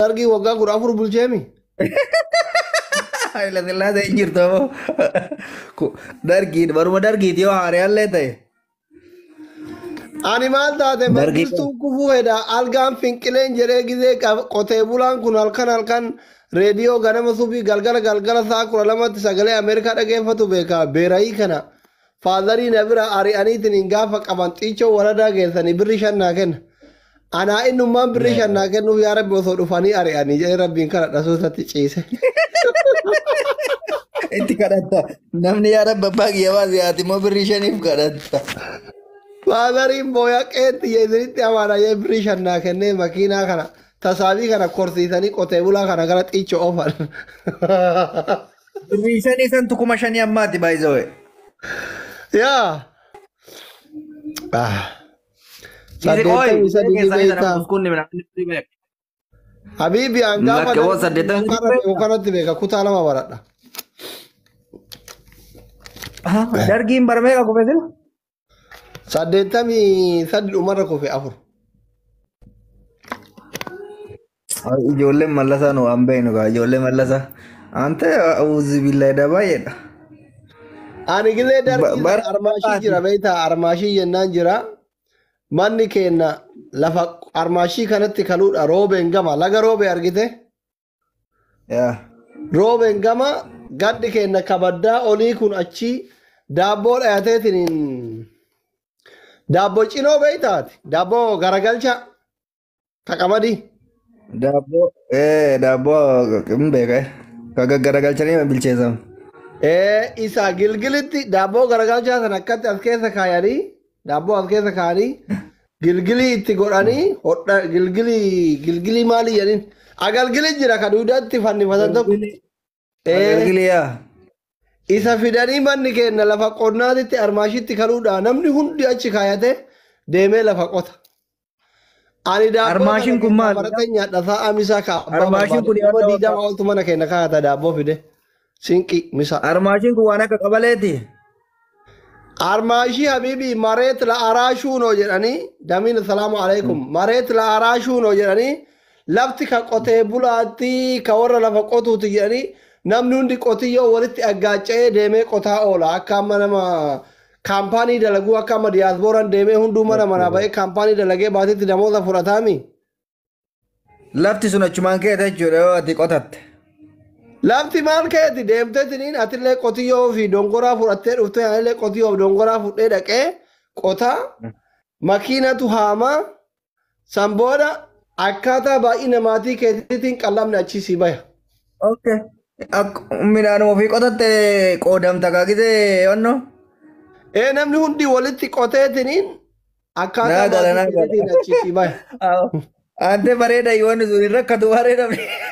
dargii waggaa kudha afur bulcheemi. Haayila sillaasee hin jirtu ammoo. Dargiin baruma dargiiti yoo haariyaallee ta'e. Ani maal taate Dargii barsiistuun kufuu hedha algaan finqileen jedhee gizee qab- qotee bulaan kun halkan halkan reediyoo ganama subii galgala galgala saa kudha lamatti sagalee Ameerikaa dhageeffatu beeka beerayii kana faadarii na bira ari'aniitiin hin gaafa qaban xiichoo waradaa geessanii birri shannaa kenna. Anaa innummaan birri shannaa kennuuf yaa rabbi osoo dhufanii ari'anii jedhee rabbiin kana dhasuutatti ciise. Itti kadhatta. Namni yaa rabbi abbaa kiyyaa siyaati immoo birrii shaniif kadhatta. Faadariin booyaa qeetti yeesinitti amaana jee birri shannaa kennee makiinaa kana tasaabii kana korsiisanii qotee bulaa kana gara xiicho oofan. Birrii shanii san tukuma shanii ammaati baay'isawee. Yaa. Ah. Saddeettamii Saddeettamii sadii beektaa. beektaa. Habiibi an gaafa Lakkawwan saddeettamii kana beeku kanatti beeka kutaa lama baradha. Dargiin barmee qabu beekila. Saddeettamii sadi dhumarra kufe afur. Ijoolleen mallasaa nu waan beeknu kaa ijoollee mallasaa. Ante uzi billahi baay'eedha. Ani gilee darbii bara- armaashii jira beektaa armaashii jennaan jira. Manni keenna lafa armaashii kanatti kaluudha roobeen gama laga roobee argite. Yaa. Roobeen gama gaddi keenna kabaddaa olii kun achi daabboo dhayateetiin daabboo cinoo beektaati daabboo garagalcha kaqamadii. Daabboo ee daabboo hin beeka ka gaggaragalchanii bilcheessamu. Ee isa gilgilitti daabboo garagalchaa sana akkatti as keessa kaayanii daabboo as keessa kaayanii gilgilii itti godhanii hodha gilgilii gilgilii maali jedhin agalgili jira ka duudatti fannifatan tokko. Ee Gilgiliyaa. isa fidanii manni keenya lafa qonnaatitti armaashitti kaluudha namni hundi achi kaayate deemee lafa qota. Ani daabboo Armaashiin kun maali? Baratee nyaadha sa'a misaa ka abbaa Armaashiin kun barbaadu. Nama yaadda diidama oltu mana keenya kaayata daabboo fide. Sinqi misa. Armaashiin kun waan akka qabaleeti. Armaashii habiibii mareet la araashuunoo jedhanii damiin salaamu alaikum mareet la araashuunoo jedhanii lafti ka qotee bulaatti ka warra lafa qotuuti jedhanii namni hundi qotiyyoo walitti aggaaca'ee deemee qotaa oola akka amma nama kaampaanii dalaguu akka amma diyaasbooraan deemee hunduu mana manaa ba'ee kaampaanii dalagee baatitti namoota fudhataami. Lafti sun achumaan keessa jechuudha yoo ati qotatte. Lafti maal keeti deemtee tiniin atillee qotiyyoo fi dongoraa fudhattee dhuftee anillee qotiyyoo fi dongoraa fudhee dhaqee qotaa makiinatu haamaa san booda akkaataa baay'ee namaatii keetiitiin qallamni achi si baya. Okay. Midhaan ofii qotatte qoodamta kaakisee yonnoo. Ee namni hundi walitti qotee tiniin akkaataa Naa gala, naa maatii gala. keetiitiin achi si baya. Ante bareeda yoonni sun hin rakkatu bareeda.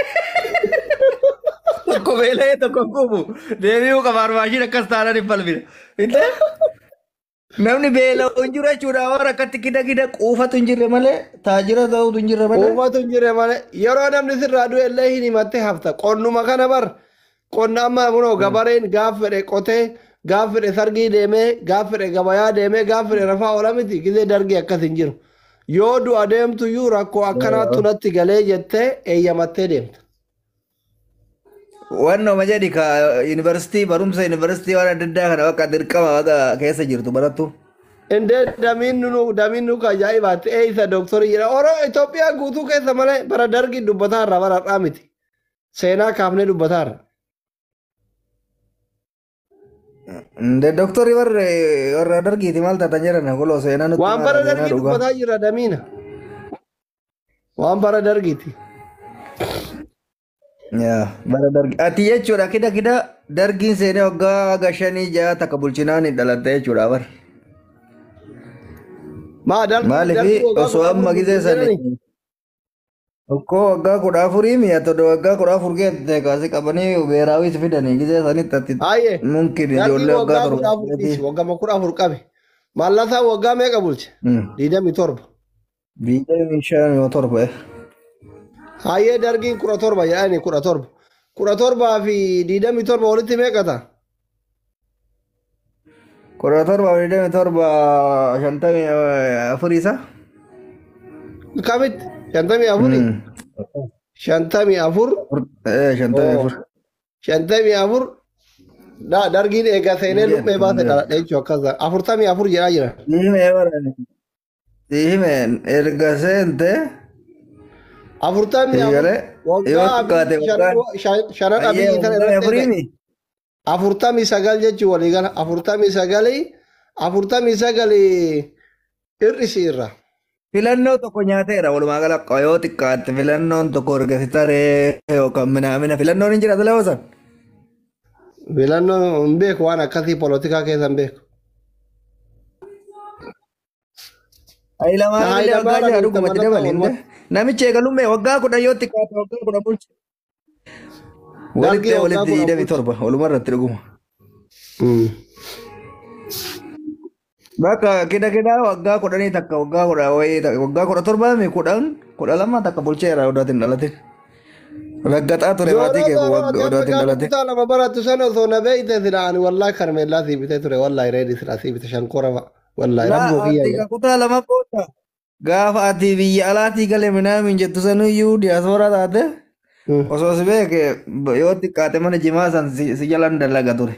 Tokko beela'ee tokko kubu deebi'uu qaba armaashiin akkas taanaan hin falmine. Inte namni beela'u hin jiru jechuudha waan rakkatti gida gida quufatu hin jirre malee taajira ta'utu hin jirre malee. Uumatu hin jirre malee yeroo namni sirraa du'e illee hin himattee hafta. Qonnuma kana bar qonna amma munoo gabareen gaaf fedhe qotee gaaf fedhe sargii deemee gaaf fedhe gabayaa deemee gaaf fedhe rafaa oola miti gizee dargii akkas hin jiru. Yoo du'a deemtuyyuu rakkoo akkanaattu natti galee jettee eeyyamattee deemta. Wannoo jedhi ka yuunivarsiitii barumsa yuunivarsiitii waan adda addaa kana bakka dirqama bakka keessa jirtu barattu. Indee damiin nu damiin nu ajaa'ibaatti ee isa dooktorii jedha. Oroo Itoophiyaa guutuu keessa malee bara dargii dubbataarra bara har'aa miti. Seenaa kaafnee dubbataarra. Inde doktori warra warra dargiiti maal taatan jedhan koloo seenaa nutti Waan maala, bara seenaa dargii dhugaa. dubbataa jira damiina. Waan bara dargiiti. Yaa, bara dargi. Ati jechuudha kida kida dargiin seenee waggaa gashanii ja'a takka bulchinaan hin dhalatte jechuudha bar. Maa dargii dargii Maaliif waggaa osoo kudha amma afur gisee jedhani. sani tokko waggaa kudha afurii mi'a todo waggaa kudha afur geette kaasi qabanii beeraawis fidanii gisee sanitti atti Haayye. mumkin Dargii ijoollee waggaa waggaa kudha afur torba. dhiisi. Waggaa kudha afur qabe. Mallasaa waggaa meeqa bulche? Diidamii torba. Biyya shan yoo torba. Hayyee dargiin kudha torba jedhani kudha torba. Kudha torbaa fi diidamii torba walitti meeqa ta'a? Kudha torba digdami torba shantamii afurii isa? Kamitti? Shantamii afurii? shantamii afur Eh, shantamii afur. shantamii afur da- dargiin eega seenee luphee baase dhaladhe jechuu akkasa afurtamii afur jedhaa jira. Siihimee barani. Siihimeen erga seente Afurtamii afur eegale yoo waggaa xiqqaate abii waggaan shan- shanan baay'ee abii tan waggaa irratti afuriimi. afurtamii sagal jechuun waliigala afurtamii sagalii afurtamii sagalii hir'isi irra. Filannoo tokko nyaateera walumaa gala yoo xiqqaatte filannoon tokko erga si taree yookaan minaamina filannoon hin jira tole hoosan. Filannoo hin beeku waan akkasii polotikaa keessa hin beeku. Hayilamaan illee Hayilamaan waggaa jira Abiyyi dhugumatti Tamalaqaa dabali. Uummata. Namichi eegalummee waggaa kudhan yoo xiqqaate waggaa kudhan bulche. Walitti waggaa walitti kudhan hidhami torba waluma irratti dhuguma. Mm. Bakka kida kida waggaa kudhanii takka waggaa kudha wayii takka waggaa kudha torbaami kudhan kudha lama takka bulcheera odaatiin dhalatin. Raggaxaa ture maatii kee waggaa odaatiin dhalatin. kutaa lama barattu sana osoo na beeyte sila ani wallaahi karmeellaa sii bitee ture wallaahi reedi sila sii bite shankora fa'a wallaahi rabboo Ati kiyya kutaa lama booda gaafa ati biyya alaatii galee minaamin jettu sanuyyuu diyaasoora taate osoo si beeke yoo xiqqaate mana jimaa san si si jalan dalaga ture.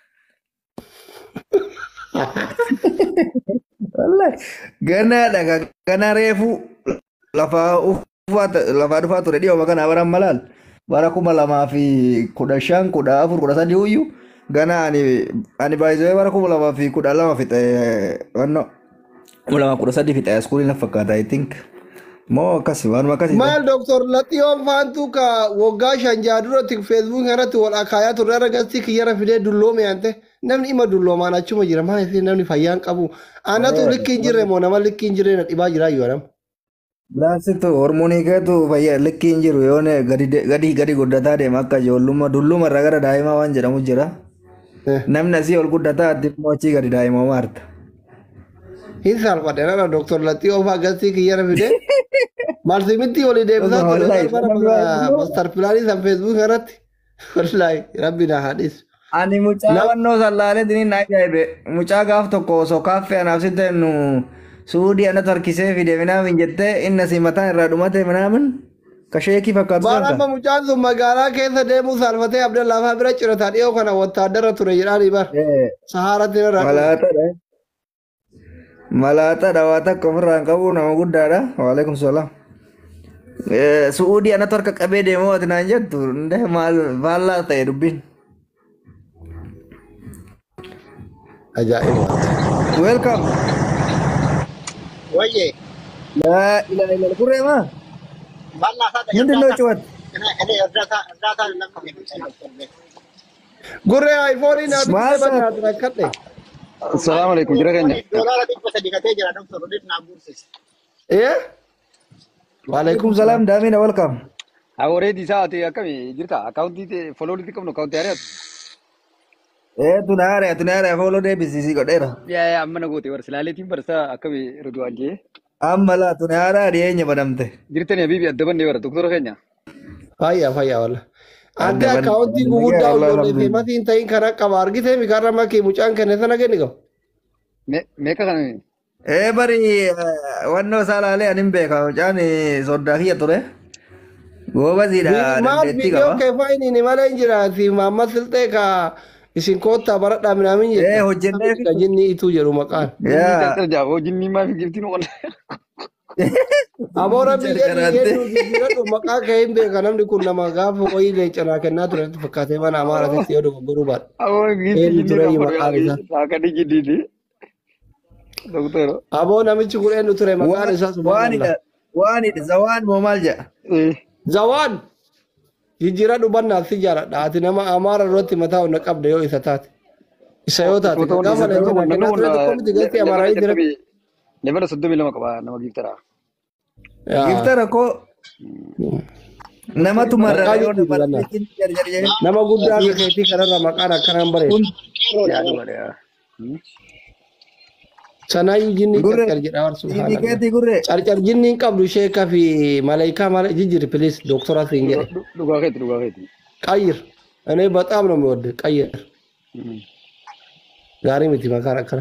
Wallahi ganaadha gana reefu lafaa ufaa lafaa dhufaa ture dhiyoo kana baran malaal bara kuma lamaa fi kudha shan kudha afur kudha sadii uyyuu gana ani ani baay'isee bara kuma lamaa fi kudha lama fixe wanno kuma lamaa kudha sadii fixe iskuulii na fakkaata I think moo akkasi waanuma akkasi maal doktor laxiyoon faantu ka waggaa shan jaha duratti feesbuuk irratti wal akaayaa turre irra gastii kiyyara fidee dulloome ante namni ima dulloomaan achuma jira maa isin namni fayyaan qabu anatu likki hin jirre moo nama likki hin jirre na dhibaa jira yoo nama. Laasitu hormoonii keetu fayyaa likki hin jiru yoo ne gadi de- gadi gadi guddataa deema akka ijoollummaa dulluma irraa gara daa'imaa waan jedhamu jira. Eh. Namni asii ol guddataa ati immoo achii gadi daa'ima maarta. hin salphadhe nana doktor laxiyoo faa gastii kiyyara fidee marsimitti walii deebisaa Osoo ture wallahi, bara namni baay'ee mastar pilaanii san feesbuuk irratti wallaahi rabbi na haadhis. Ani mucaa wannoo sallaalee diniin na ajaa'ibe mucaa gaaf tokko osoo kaaffee anaaf sitte nu suudii anatu harkisee fide minaamin jettee inni asii mataan irraa dhumate minaamin kasheekii fakkaatu Baara sanka. amma mucaan sun magaalaa keessa deemuu salphatee Abdallaafaa bira cirataa dhiyoo kana wattaaddara ture jedhaanii bar. Sahaaratti irra Malaataadha. Malaataadha waa takka ofirraa hin qabu nama guddaadha. Waalaikum salaam. Suudii anatu harka qabee deemoo ati naan jettu ndee maal faallaa ta'e dubbiin. ajaa'iba. Welcome. Oye, Laa ilaaha illa kurree maa? bala sata ምንድን ነው ጩኸት? እኔ እርዳታ እርዳታ ለምን Gurree aayifoonii naa Maal bittee baddaa ture akkadhe. Assalamu alaikum jira keenya. doolaara dhibba sadi gatee jira doktor Odit naa guursise. Eh? Waalaikum salaam daamina welcome. Awwareeti isaa ati akkami jirta? Akaawuntii foloolitti qabnu akaawuntii ari'atu. Ee tunaare tunaare afooloo deebisisii godheera. Yaa yaa amma na goote warra silaaleetiin barsa akkami Ridwaan jee. Amma laa tunaara dhiyeenya badamte. Jirtanii habiibi adda bannee bara doktora keenya. Fayyaa fayyaa walla. Adde Adda akkaawuntii ban- guguddaa Wallahi ijoollee alhamdulillah. feemasii hin ta'in kan qaba argitee mi karra makkii mucaan kenne sana kenni qabu. Me- Meeqa kana Ee bari wannoo isaa laalee ani hin beeka mucaan soddaa kiyya ture. Goobaziidha Maal dandeettii viidiyoo qaba. kee faayiniin malee hin jiraati maamma silxee ka isin koottaa baradhaa minaamin Ee hojjennee fi- Jinni ituu jedhu maqaan. Yaa. jalqaba jaaboo jinnii maa fi giftiin oole. Aboora biyya Jalqabate. dhiyeessuu jijjiiradhu maqaa kee hin beeka namni kun nama gaafa wayii leencanaa kennaa ture fakkaatee mana amaaraatti yoo dogoggoruu baadha. Awwoo Eenyu giftii ture jinnii maqaan isaa? kan akka dijjiidhi. Doktora. Aboo namichi kun eenyu ture maqaan isaa Waanidha. Waanidha. Zawaan moo maal jedha? Eh, Zawaan jijjiiradhu bannaaf si jaaladha. Ati nama amaara irratti mataa onna qabda yoo isa taate. Isa yoo taate doktora gaafa isa leencanaa namni kennaa ture kun tokko miti galtee amaaraatii jira. Lebala soddomii lama qaba nama giftara. Yaa. Giftara koo namatu marra Maqaa yoo jijjiirra nama naa. jarjarjee. Nama guddaa akka keetii kanarra maqaan akkanaan bareedu. Yaa dhugaadha yaa. Hmm? Sanaayyuu jinni Gurre. carcar jedha warra subhaanallah. Indikeetii gurre. Carcar jinni hin qabdu sheekaa fi malaayikaa malee jijjiir pilis dooktora siin jedhe. Dhu- Dhugaa keeti dhugaa keeti. ቀይር እኔ በጣም ነው የሚወድ ቀይር Hmm. ጋሪ ምቲ መካር አከረ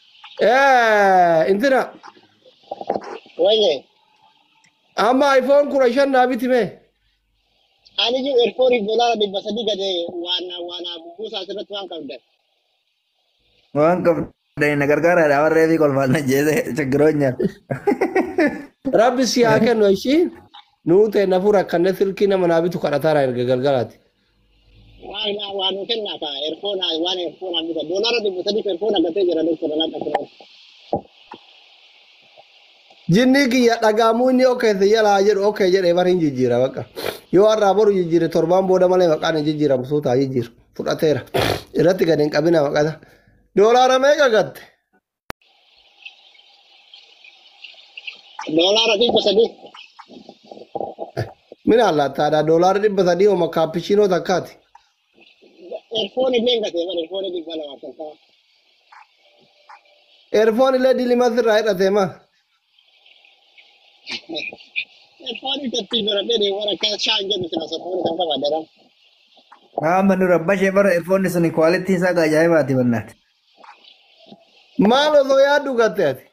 እንትና Oye, አማ አይፎን ኩረሸን ናቢት ሜ Ani jiru erfooniif doolaara dhibba sadii gade waan waan buusaa asirratti waan qabdan. Waan qabdan na gargaaraadha warree fi kolfaan na jeese chigiroonya. Rabbi si haa kennu ishii nuu ta'e na fura akkanne silkii nama naa bitu kadhataara erga galgalaati. Waan waan nu kennaa ka erfoona waan erfoona bita doolaara dhibba sadiif erfoona gatee jira doktora laata filan. Jinni kiyya dhagaamuu inni okeesse jalaa jedhu okee jedhee bar hin jijjiira baqa. Yoo har'aa boru jijjiire torbaan booda malee maqaan hin jijjiiramu suutaa jijjiiru fudhateera. Irratti gadi hin qabina maqata. Doolaara meeqa gatte? Doolaara dhibba sadii. Mina allaattaadha doolaara dhibba sadii hooma kaappishiinoo takkaati. Erfoon illee gatee bara erfoon dhibba lamaaf talfaa. Eerfoon illee dilimas irraa hidhatee maa? Erfoon itti biradhee deemuun akka shaan jedhu sila soffoon kan qabaadhaan. Amma nu rabbashee bara erfoonni sun kwaalitiin isaa ajaa'ibaati bannaati. Maal osoo yaaddu gatte ati?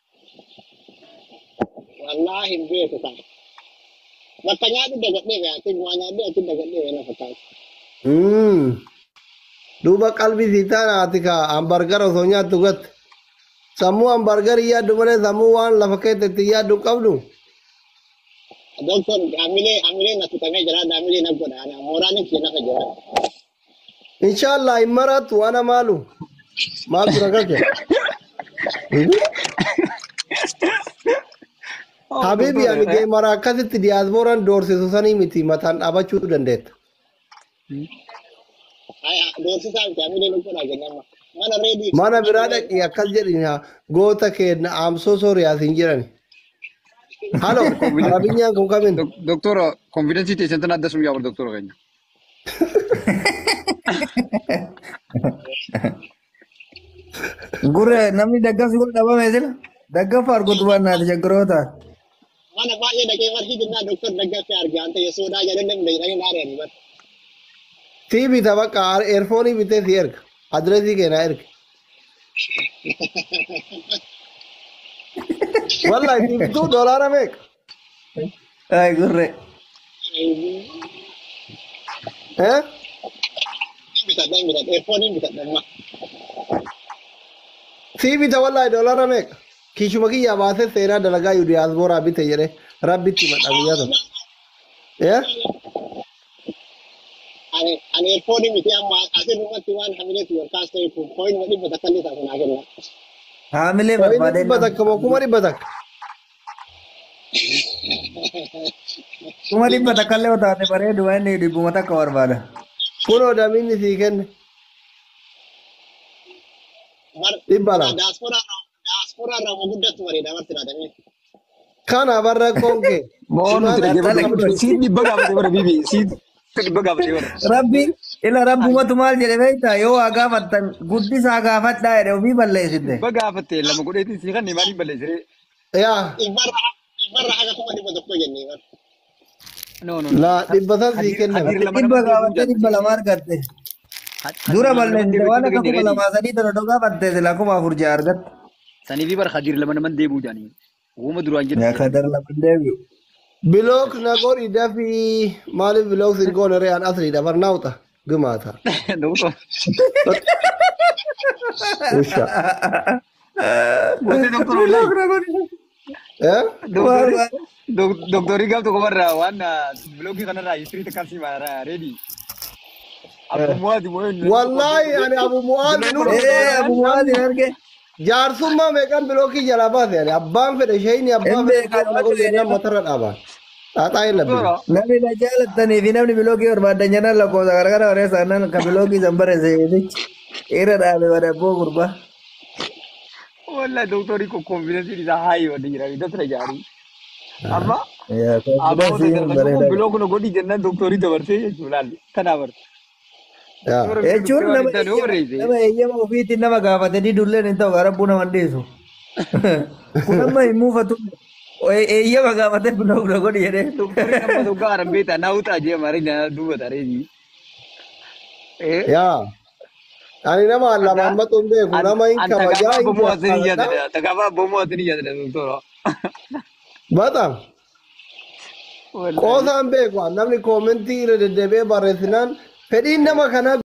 Wallaahi hin beeku kan. Bakka nyaadhu dagadhee beekati waa nyaadhee achi dagadhee beena fakkaata. Mm. Duuba qalbii sii taana ati ka hambargara osoo nyaattu gatte. Sammuu hambargarii yaaddu malee sammuu waan lafa keessatti yaaddu hin qabdu. Doktor hamilee hamilee na tutamee jira hamilee na godha ana mooraan kee nafa jira. Inshallah hin maraattu waan maalu. Maaltu na galte? Habibi ani gee mara akkasitti diyaaspooraan doorsisu sanii miti mataan dhaabachuu dandeetta. Doorsisaa miti hamilee na godha jennaan mana reedii. Mana biraa dhaqii akkas jedhin goota keenna aamsoo sooriyaas hin jirani. Halo, arabinyaan kun kamin? Doktora konfidensii teessan tan adda sun yaa doktora keenya. Gurre namni daggafsi kun dhabame sila daggafa argutu bannaati chagiroota. Mana baay'ee dhaqee marti jennaa doktor daggaffee argaan ta'e sodaa jedhan namni dhaqanii naareen bar. Sii bita bakka eerfoonii bitee si erga. Adireesii keenyaa erga. Wallahi sii bituu doolaara meeqa? Ay gurre. Eh? Bitadhaan bitadha eerfooniin bitadha amma. Sii bita wallahi doolaara meeqa? Kiishuma kiyyaa baasee seenaa dalagaa yu diyaasbooraa bite jedhee rabbitti madha guyyaa tokko. Eh? Ani ani eerfoonii miti amma asirrumatti waan hamileetu yookaas ta'e kun kooyin dhibba takka illee taasisan haa kenna. Haamilee Inni barbaadee dhibba takka moo kuma dhibba takka? kuma dhibba takka illee otaate bareedu waan inni dhibbuma takka barbaada. Kunoo damiinni sii kenne. Dhibba lama. Daasporaa irraa waa guddatu bareeda marti dhaadhamee. Kana barra konkee. Moo nuti dhaggeeffatu siit dhibba gaafate bara bibi siit dhibba gaafate bara. Rabbi ila rabbumatu maal jedhe beektaa yoo waa gaafattan guddisaa gaafadhaa jedhe ofii balleessite. Dhibba gaafatte lama godheetiin sii kanneen maaliif balleessire? Yaa. Dhibbarra dhibbarra haga kuma dhibba tokko jennee bar. No no. Laa dhibba san sii kenname. Dhibba gaafattee dhibba lama argatte. Dura balleessite waan akka kuma lamaa sadii tana dhoo gaafatte sila kuma afur ja'a argatte. Sanii fi bara hadiir lama naman deebuu jaanii. Uuma duraan jedhu. Yaa kadar lama deebi'u. Bilook na godhi dafii maaliif bilook sin goone re'aan asriidha barnaawuxa gumaata. Doktor. Usha. Gootee doktor wallahi. Eh? Doktorii gaaf tokko barraa waan biloogii kanarraa histirii takkaan si baara reedii. Abbumaati moo inni? Wallahi ani abu mu'aaz Eh abu mu'aazin arge. jaarsummaa meeqan bilookii jalaa baase ani abbaan fedhe shayini abbaan Hin fedhe beekan, kan godhu jennaan matarra dhaabaa. Xaaxaa hin labbine. Namni na jaalattanii fi namni biloogii barbaadan jennaan lakkoofsa gargara wareessa annan kan biloogii san barreesse jechichi. Irra dhaabe wadabboo gurbaa. Wallahi doktorii kun konfidensii isaa haayi wadda jira dafira jaarii. Amma Yaa abbaa konfidensiin kun bareeda. biloo kun godhi jennaan doktorii dabarsee jechuudha laalli. Kanaa bar. Yaa. Jechuun nama eeyyama- nama eeyyama ofiitiin nama gaafate didulleen hin ta'u garabbuu nama hin dhiisu. Kun amma hin muufatu. Eeyyama gaafate biloo kuna godhi jedhee. Doktorii nama tokko aran beektaa naa utaa jee marii na duuba tareetii. Eh? Yaa. Ani nama lamaan maxuun beeku nama hin kabajaa hin bomoo asini jaalladha. jaalladha. Takaafa bomoo asini jaalladha doktora. Bata. qoosaan beeku namni koomentii irra deddeebi'ee barreessinaan fedhiin nama kanaa